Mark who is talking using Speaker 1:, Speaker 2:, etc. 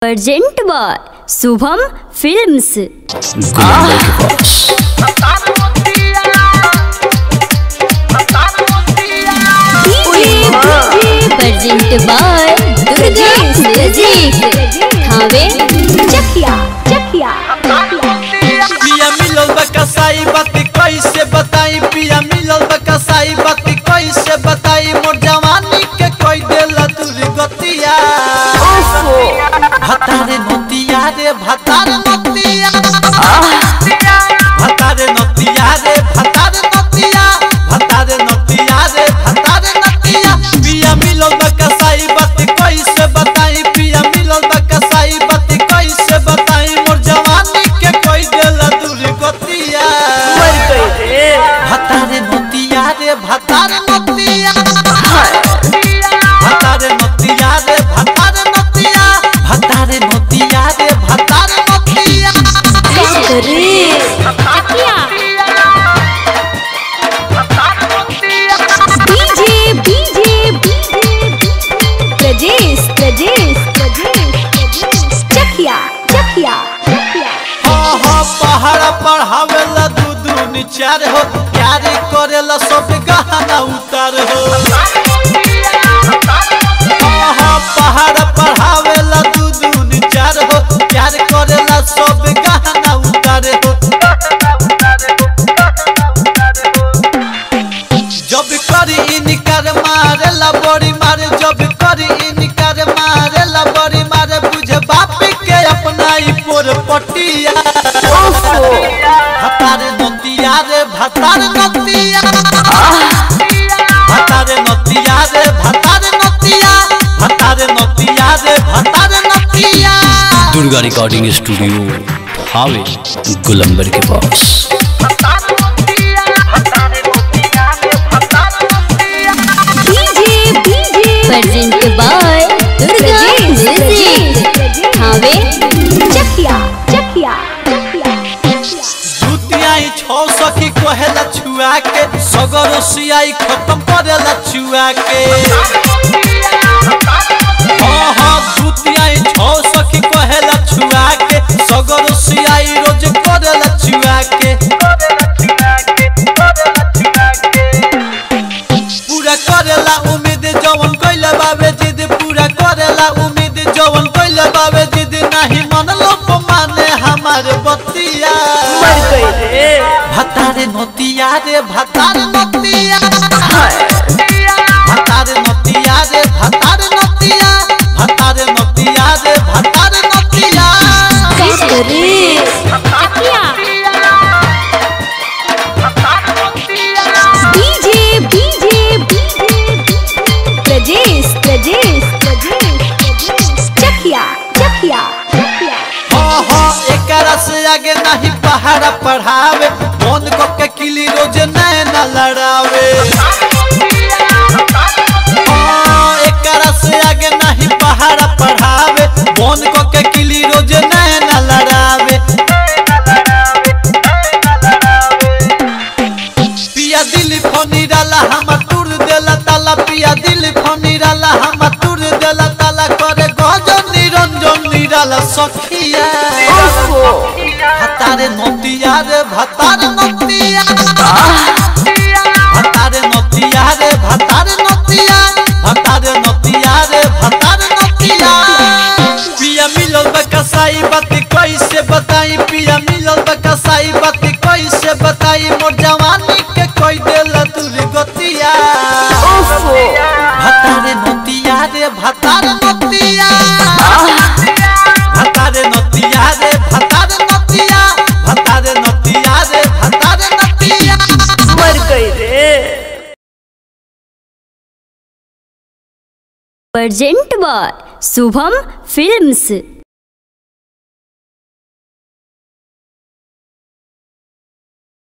Speaker 1: urgent by Shubham films
Speaker 2: Gulambar के पास
Speaker 1: urgent by Durga music Thawe Chakiya Chakiya
Speaker 3: पिया मिलल बा कसाई बात कैसे बताई पिया मिलल बा कसाई बात कैसे बताई मोर जवानी के कोई देला दूर गतिया भतारे नतिया रे भतारे नतिया भतारे नतिया रे भतारे नतिया भतारे नतिया रे भतारे नतिया पिया मिलल बा कसाई बात कैसे बताई पिया मिलल बा कसाई बात कैसे बताई मोर जवानी के कोई देला दूर गतिया भतारे नतिया रे भतारे नतिया भतारे नतिया रे भतारे नतिया भतारे नतिया रे भतारे नतिया
Speaker 1: डीजे डीजे प्रजेश प्रजेश प्रजेश चकिया चकिया
Speaker 3: हाँ हाँ पहाड़ पढ़ावेला दू दू निचार हो प्यार करेला सब गहना उतार हो हाँ हाँ पहाड़ पढ़ावेला दू दू निचार हो प्यार करेला सब गहना उतार हो जब करी इनकार मारेला बड़ी मारे जब करी इनकार मारेला बड़ी मारे बुझे बाप के अपना ही पोर पटिया भतारे नतिया रे भतारे नतिया भतारे नतिया रे भतारे नतिया भतारे नतिया रे भतारे नतिया
Speaker 2: दुर्गा रिकॉर्डिंग स्टूडियो हावे गुलंबर के पास
Speaker 1: DJ DJ present by Durga music Thawe Chakiya Chakiya
Speaker 3: जुतियाई छौ सखी कहेला छुआ के सगर सियाई खत्म करेला छुआ के हाँ हाँ जुतियाई छौ सखी कहेला छुआ के सगर सियाई रोज करेला छुआ के पूरा करेला उम्मीद जवन कइले बाबे जिद पूरा करेला उम्मीद जवन कइले बाबे जिद नाही मन लोक माने हमार बतिया भतारे नतिया रे भतारे नतिया भतारे नतिया रे भतारे नतिया भतारे नतिया रे भतारे नतिया
Speaker 1: डीजे डीजे प्रजेश प्रजेश प्रजेश चकिया चकिया
Speaker 3: हाँ हाँ एकरा से आगे नहीं पहाड़ा पढ़ावे फोन को के किली रोज नैना लड़ावे हाँ एकरा से आगे नहीं पहाड़ा पढ़ावे फोन को के किली रोज नैना लड़ावे पिया दिल फोनी डाला हम टूर देला ताला पिया दिल फोनी डाला हम टूर देला ताला करे गजन निरंजन निराला सखिया भतारे नतिया रे भतारे नतिया भतारे नतिया रे भतारे नतिया भतारे नतिया रे भतारे नतिया पिया मिलल बा कसाई बात कैसे बताई पिया मिलल बा कसाई बात कैसे बताई मोर जवानी के कोई देला दूर गतिया भतारे नतिया रे भतारे नतिया भतारे नतिया रे भतारे नतिया भतारे नतिया रे भतारे नतिया
Speaker 1: अर्जेंट बाय शुभम फिल्म्स